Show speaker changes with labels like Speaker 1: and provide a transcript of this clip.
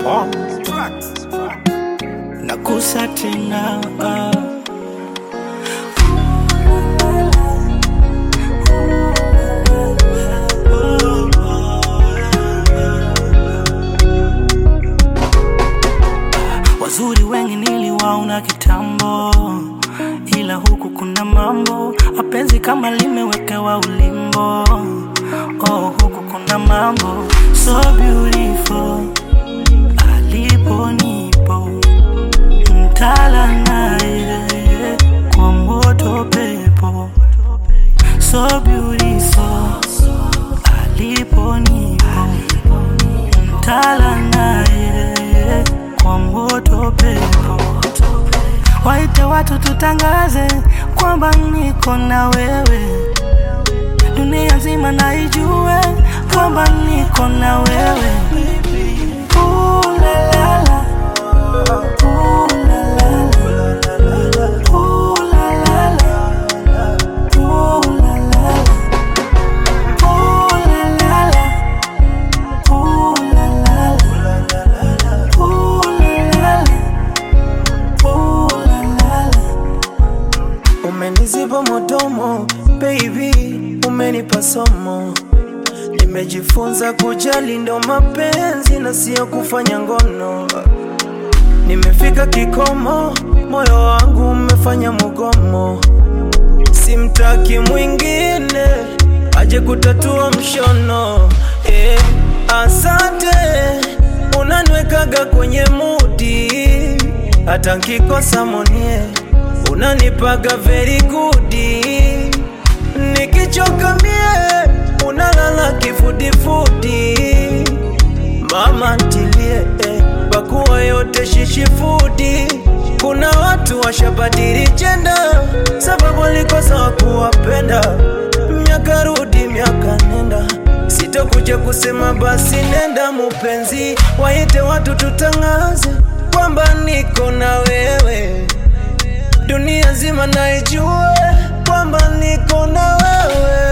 Speaker 1: nakusa tena wazuri wengi niliwaona kitambo ila huku kuna mambo mapenzi kama limewekewa ulimbo oh, huku kuna mambo so beautiful alipo nipo mtala naye kwa moto pepo so beautiful alipo nipo mtala naye kwa moto pepo waite watu tutangaze kwamba niko na wewe dunia nzima naijue kwamba niko na wewe Ooh, la, la, la. Ooh, la, la, la. Ooh, la, la, la. Ooh, la, la, la. Ooh, la, la, la. Ooh, la, la, la. Ooh, la, la, la. Ooh, la, la, la.
Speaker 2: Umeniziba modomo baby, umenipa somo. Nimejifunza kujali ndo mapenzi na sio kufanya ngono. Nimefika kikomo, moyo wangu umefanya mugomo. Simtaki mwingine aje kutatua mshono. Eh, asante unaniwekaga kwenye mudi, hata nkikosa monie unanipaga very good. Nikichoka mie unalala kifudifudi, mama ntilie eh, pakuwa yote shishifudi. Kuna watu washabadili jenda sababu walikosa wakuwapenda. Miaka rudi miaka nenda, sitokuja kusema basi nenda mupenzi, waite watu tutangaze kwamba niko na wewe dunia nzima naijue kwamba niko na wewe